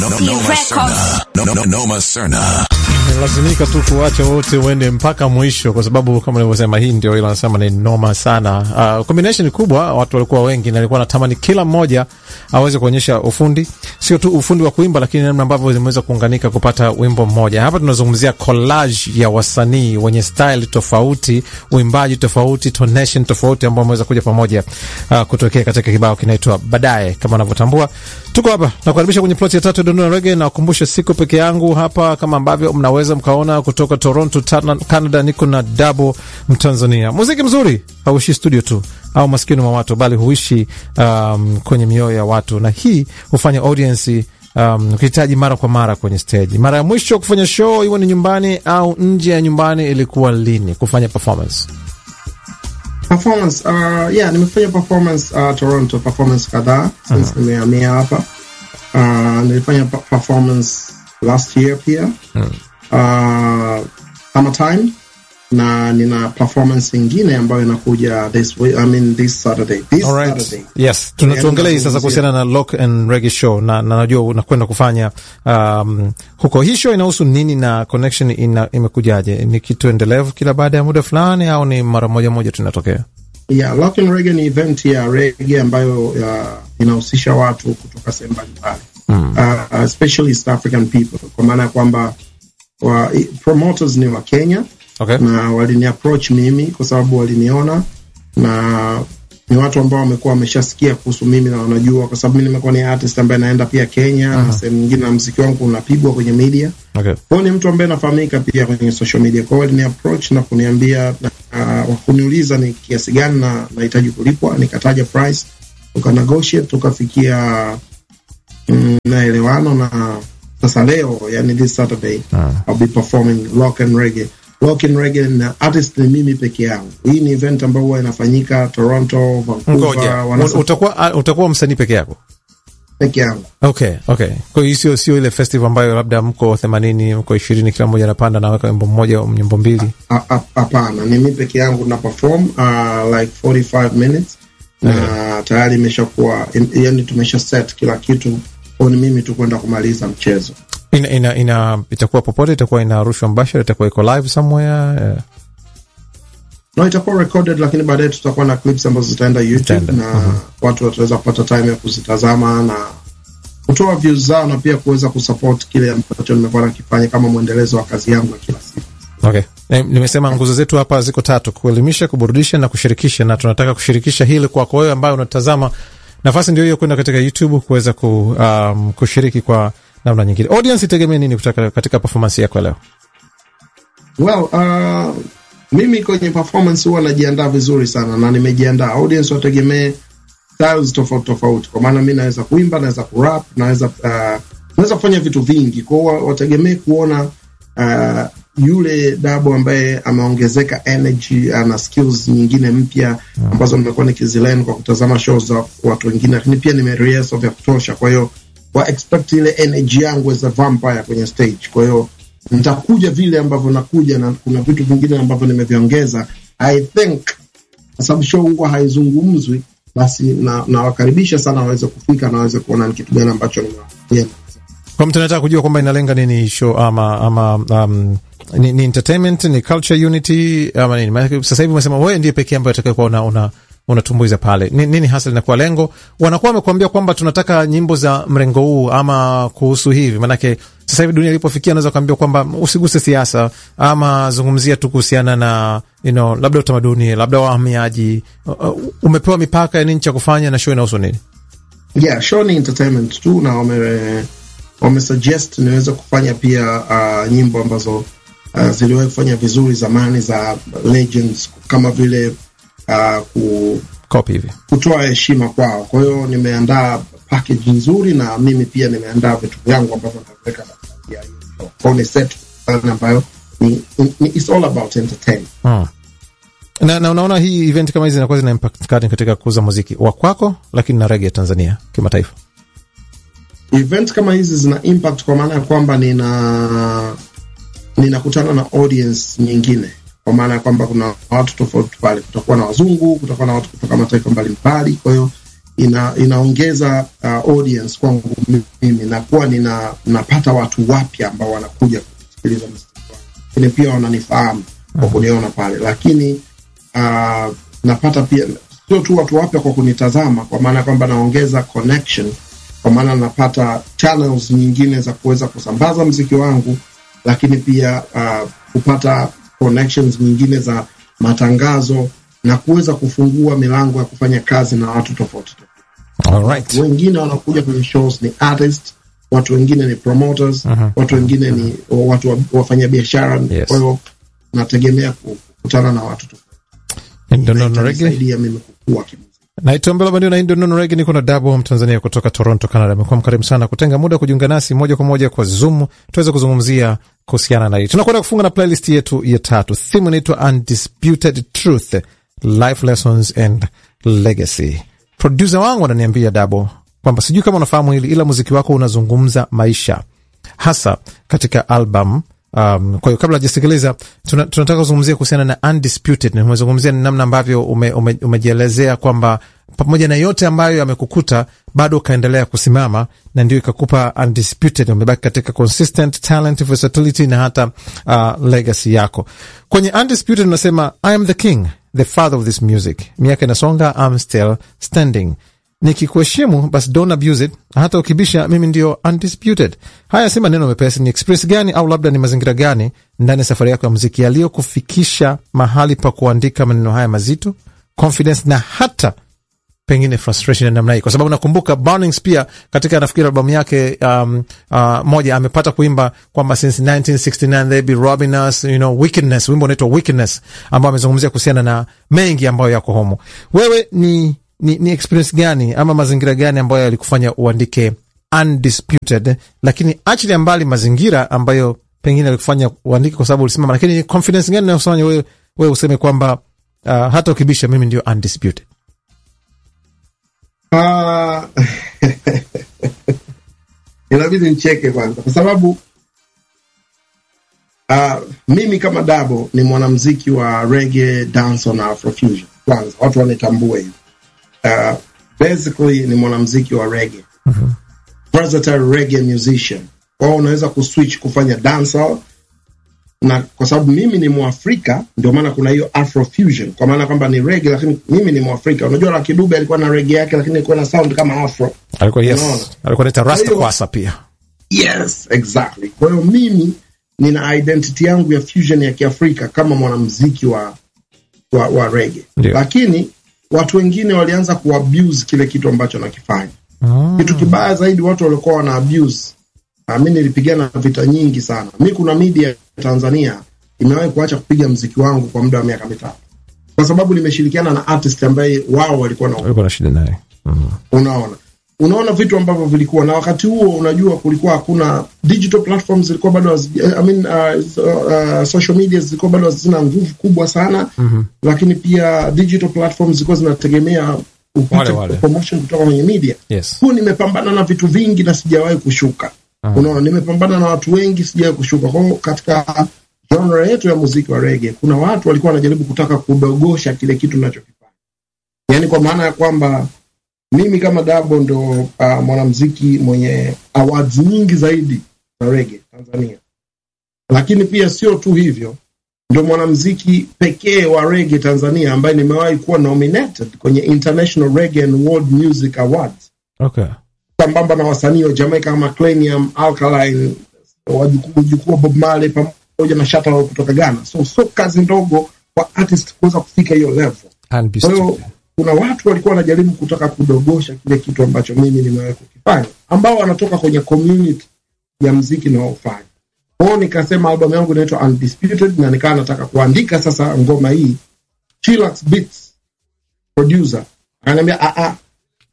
no, no, Noma Serna. No, no, no, Noma Serna. lazimika tu kuacha wote uende mpaka mwisho, kwa sababu kama nilivyosema, hii ndio ile anasema ni noma sana. Uh, combination kubwa, watu walikuwa wengi na alikuwa natamani kila mmoja aweze kuonyesha ufundi, sio tu ufundi wa kuimba, lakini namna ambavyo zimeweza kuunganika kupata wimbo mmoja. Hapa tunazungumzia collage ya wasanii wenye style tofauti, uimbaji tofauti, tonation tofauti, ambao wameweza kuja pamoja uh, kutokea katika kibao kinaitwa Baadaye. Kama unavyotambua, tuko hapa na kukaribisha kwenye plot ya tatu ya Dondona Reggae, na kukumbusha siko peke yangu hapa, kama ambavyo mnaweza mkaona kutoka Toronto, Canada, niko na Dabo Mtanzania. Muziki mzuri hauishi studio tu au maskini mwa watu, bali huishi um, kwenye mioyo ya watu, na hii hufanya audience um, ukihitaji mara kwa mara kwenye stage. Mara ya mwisho kufanya show iwe ni nyumbani au nje ya nyumbani ilikuwa lini kufanya performance? Performance, uh, yeah, nimefanya performance uh, Toronto, performance kadhaa since nimehamia hapa. Uh, nilifanya performance last year pia uh, summertime na nina performance ingine ambayo inakuja this week, I mean this Saturday. This Alright. Saturday. Yes, tuongelee sasa kuhusiana na Lock and Reggae show na, na najua unakwenda kufanya um, huko. Hii show inahusu nini na connection ina, imekujaje? Ni kitu endelevu kila baada ya muda fulani au ni mara moja moja tunatokea? Yeah, Lock and Reggae ni event ya reggae ambayo uh, inahusisha watu kutoka sehemu mbalimbali mm. uh, especially East African people, kwa maana ya kwamba wa, promoters ni wa Kenya Okay. na walini approach mimi kwa sababu waliniona na ni watu ambao wamekuwa wameshasikia kuhusu mimi na wanajua, kwa sababu mimi nimekuwa ni artist ambaye naenda pia Kenya na sehemu nyingine, na mziki wangu unapigwa kwenye media. Okay. Kwa hiyo ni mtu ambaye nafahamika pia kwenye social media. Kwa hiyo walini approach na kuniambia uh, kuniuliza ni kiasi gani na nahitaji kulipwa, nikataja price, tuka negotiate tukafikia mm, naelewano na sasa leo, yani this Saturday I'll be performing Lock and Reggae. Lock and Reggae na artist ni mimi peke yangu. Hii ni event ambayo huwa inafanyika Toronto, Vancouver, Ngoja, wanasa- utakuwa utakuwa msanii peke yako? peke yangu. Okay, okay. Kwa hiyo sio sio ile festival ambayo labda mko 80 mko 20 kila mmoja anapanda na weka wimbo mmoja au nyimbo mbili. A- a- Hapana, ni mimi peke yangu na perform uh, like 45 minutes na tayari imeshakuwa yani, tumesha set kila kitu, kwa ni mimi tu kwenda kumaliza mchezo. Ina, ina, ina itakuwa popote, itakuwa inarushwa mbashara, itakuwa iko live somewhere. Yeah. No, itakuwa recorded, lakini baadaye tutakuwa na clips ambazo zitaenda YouTube Zitaenda, na watu wataweza kupata time ya kuzitazama na kutoa views zao na pia kuweza kusupport kile ambacho nimekuwa nakifanya kama mwendelezo wa kazi yangu ya kila siku. Okay. Eh, Nimesema nguzo zetu hapa ziko tatu: kuelimisha, kuburudisha na kushirikisha, na tunataka kushirikisha hili kwako wewe ambaye unatazama. Nafasi ndio hiyo kwenda katika YouTube kuweza ku, um, kushiriki kwa namna nyingine. Audience itegemee nini kutoka katika performance yako ya leo? Well, uh, mimi kwenye performance huwa najiandaa vizuri sana na nimejiandaa. Audience wategemee styles tofauti tofauti, kwa maana mi naweza kuimba, naweza kurap, naweza uh, naweza kufanya vitu vingi. Kwa hiyo wategemee kuona uh, yule Dabo ambaye ameongezeka energy, ana skills nyingine mpya ambazo nimekuwa nikizilearn kwa kutazama shows za watu wengine, lakini pia nimerehearse vya kutosha. Kwa hiyo wa expect ile energy yangu as a vampire kwenye stage. Kwa hiyo nitakuja vile ambavyo nakuja, na kuna vitu vingine ambavyo nimeviongeza. I think kwa sababu show huwa haizungumzwi, basi na nawakaribisha sana waweze kufika na waweze kuona ni kitu gani ambacho nimewapatia. Kwa mtu anataka kujua kwamba inalenga nini show ama ama um, ni, ni entertainment ni culture unity ama nini? Maana sasa hivi umesema wewe ndiye pekee ambaye atakaye kuwa una, una unatumbuiza pale. Ni, nini hasa linakuwa lengo? Wanakuwa wamekuambia kwamba tunataka nyimbo za mrengo huu ama kuhusu hivi, maanake sasa hivi dunia ilipofikia, naweza kuambia kwamba usiguse siasa ama zungumzia tu kuhusiana na you know, labda utamaduni, labda wahamiaji. Uh, uh, umepewa mipaka ya nini cha kufanya na show inahusu nini? Yeah, show ni entertainment tu na wame wamesuggest niweze kufanya pia uh, nyimbo ambazo uh, ziliwahi kufanya vizuri zamani za legends kama vile uh, ku, Copy hivi. kutoa heshima kwao. Kwa hiyo nimeandaa package nzuri na mimi pia nimeandaa vitu vyangu ambavyo nitaweka katika ya hiyo show. Kwa hiyo ni set fulani ambayo ni, ni, it's all about entertainment. Hmm. Na, na unaona hii event kama hizi zinakuwa zina impact gani katika kuuza muziki wa kwako, lakini na rege ya Tanzania kimataifa? Event kama hizi zina impact kwa maana ya kwamba nina ninakutana na audience nyingine, kwa maana ya kwamba kuna watu tofauti pale, kutakuwa na wazungu, kutakuwa na watu kutoka mataifa mbalimbali. Kwa hiyo ina, inaongeza uh, audience kwangu mimi nakuwa nina napata watu wapya ambao wanakuja kusikiliza muziki wangu, lakini pia wananifahamu kwa kuniona pale, lakini uh, napata pia sio tu watu wapya kwa kunitazama, kwa maana kwamba naongeza connection, kwa maana napata channels nyingine za kuweza kusambaza mziki wangu, lakini pia uh, kupata connections nyingine za matangazo na kuweza kufungua milango ya kufanya kazi na watu tofauti tofauti. Alright. Wengine wanakuja kwenye shows ni artist, watu wengine ni promoters, watu wengine ni watu wa- wafanya biashara. Yes. Kwa hiyo nategemea kukutana na watu tofauti. Ndio Nono Reggae. Itanisaidia mimi kukua kimuziki. Naitwa Mbela Bandio na hii ndio Nono Reggae. Niko na Dabo Mtanzania kutoka Toronto, Canada. Amekuwa mkarimu sana kutenga muda kujiunga nasi moja kwa moja kwa Zoom tuweze kuzungumzia kuhusiana na hii. Tunakwenda kufunga na playlist yetu ya tatu. Theme inaitwa Undisputed Truth, Life Lessons and Legacy. Produsa wangu ananiambia Dabo kwamba sijui kama unafahamu hili, ila muziki wako unazungumza maisha hasa katika album Um, kwa hiyo kabla hajasikiliza tuna, tunataka kuzungumzia kuhusiana na undisputed. Na Umezungumzia ni namna ambavyo ume, ume, umejielezea kwamba pamoja na yote ambayo yamekukuta bado ukaendelea kusimama na ndio ikakupa undisputed. Umebaki katika consistent talent, versatility na hata uh, legacy yako kwenye undisputed. Unasema I am the king, the father of this music. Miaka inasonga, I'm still standing nikikuheshimu basi don't abuse it, hata ukibisha mimi ndio undisputed. Haya si maneno mepesi. Ni experience gani au labda ni mazingira gani ndani ya safari yako ya muziki yaliyokufikisha mahali pa kuandika maneno haya mazito, confidence na hata pengine frustration ya namna hii, kwa sababu nakumbuka Burnings pia katika nafikiri albamu yake um, uh, moja amepata kuimba kwamba since 1969 they be robbing us you know wickedness, wimbo unaitwa wickedness ambao amezungumzia kuhusiana na mengi ambayo yako homo. Wewe ni ni, ni experience gani ama mazingira gani ambayo yalikufanya uandike undisputed, lakini achilia mbali mazingira ambayo pengine yalikufanya uandike kwa sababu ulisimama, lakini ni confidence gani inayofanya wewe wewe useme kwamba uh, hata ukibisha mimi ndio undisputed? Ah, inabidi nicheke kwanza kwa sababu ah, mimi kama Dabo ni mwanamziki wa reggae, dancehall na afrofusion. Kwanza watu wanitambue hivi. Uh, basically ni mwanamziki wa reggae. Versatile reggae musician. Kwa hiyo unaweza kuswitch kufanya dancehall na kwa sababu mimi ni Mwafrika, ndio maana kuna hiyo Afrofusion, kwa maana kwamba ni reggae, lakini mimi ni Mwafrika. Unajua Lucky Dube alikuwa na reggae yake, lakini ilikuwa na sound kama afro. alikuwa yes, Unaona? alikuwa naita rasta Kwa hiyo- kwasa pia Yes, exactly. Kwa hiyo mimi nina identity yangu ya fusion ya Kiafrika kama mwanamuziki wa wa, wa reggae, Ndio. lakini watu wengine walianza kuabuse kile kitu ambacho nakifanya. mm. Kitu kibaya zaidi, watu walikuwa wana abuse. Na mimi nilipigana vita nyingi sana. Mi kuna media ya Tanzania imewahi kuacha kupiga mziki wangu kwa muda wa miaka mitatu kwa sababu nimeshirikiana na artist ambaye wao walikuwa na alikuwa na shida naye mm. unaona unaona vitu ambavyo vilikuwa na wakati huo unajua kulikuwa hakuna digital platforms zilikuwa bado hazi- I mean, uh, so- uh, social media zilikuwa bado hazina nguvu kubwa sana Mhm. lakini pia digital platforms zilikuwa zinategemea upate Wale, wale. promotion kutoka kwenye media yes huu nimepambana na vitu vingi na sijawahi kushuka Aha. unaona nimepambana na watu wengi sijawahi kushuka kwa hiyo katika genre yetu ya muziki wa rege kuna watu walikuwa wanajaribu kutaka kudogosha kile kitu nachokifanya yaani kwa maana ya kwamba mimi kama dabo ndo uh, mwanamziki mwenye awards nyingi zaidi za rege tanzania lakini pia sio tu hivyo ndo mwanamziki pekee wa rege tanzania ambaye nimewahi kuwa nominated kwenye international reggae and world music awards okay sambamba na wasanii wa Jamaica kama Cranium, Alkaline, wajukuu mjukuu wa Bob Marley pamoja na Shatta Wale kutoka Ghana. So sio kazi ndogo kwa artist kuweza kufika hiyo level. Kwa hiyo undisputed kuna watu walikuwa wanajaribu kutaka kudogosha kile kitu ambacho mimi nimewahi kukifanya, ambao wanatoka kwenye community ya mziki naofanya. Kwa hiyo nikasema albamu yangu inaitwa Undisputed, na nikawa nataka kuandika sasa ngoma hii. Chillax Beats producer akaniambia ah ah,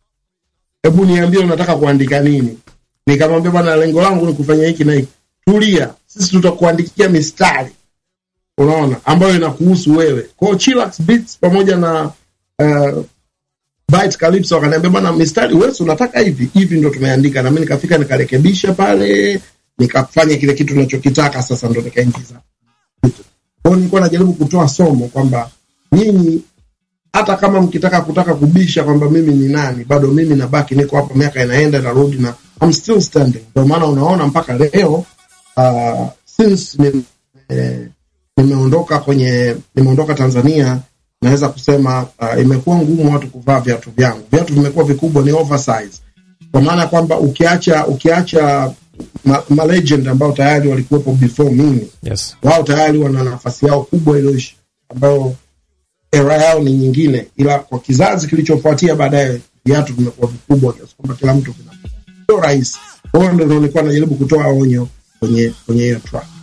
hebu niambie unataka kuandika nini? Nikamwambia bwana, lengo langu ni kufanya hiki na hiki. Tulia, sisi tutakuandikia mistari, unaona, ambayo inakuhusu wewe. Kwa hiyo Chillax Beats pamoja na uh, Byte Calypso wakaniambia bwana, mistari wewe si unataka hivi hivi, ndo tumeandika. Na mimi nikafika nikarekebisha pale, nikafanya kile kitu ninachokitaka. Sasa ndo nikaingiza kitu. Kwa hiyo nilikuwa najaribu kutoa somo kwamba nyinyi hata kama mkitaka kutaka kubisha kwamba mimi ni nani, bado mimi nabaki, niko hapa, miaka inaenda narudi, na I'm still standing. Ndio maana unaona mpaka leo uh, since ni, eh, nimeondoka kwenye nimeondoka Tanzania, naweza kusema uh, imekuwa ngumu watu kuvaa viatu vyangu. Viatu vimekuwa vikubwa, ni oversize, kwa maana ya kwamba ukiacha ukiacha ma, ma legend ambao tayari walikuwepo before mimi, Yes. wao tayari wana nafasi yao kubwa iliyoishi, ambayo era yao ni nyingine, ila kwa kizazi kilichofuatia baadaye viatu vimekuwa vikubwa kiasi kwamba kila mtu vina sio rahisi. Kwa hiyo ndio nilikuwa najaribu kutoa onyo kwenye kwenye hiyo track.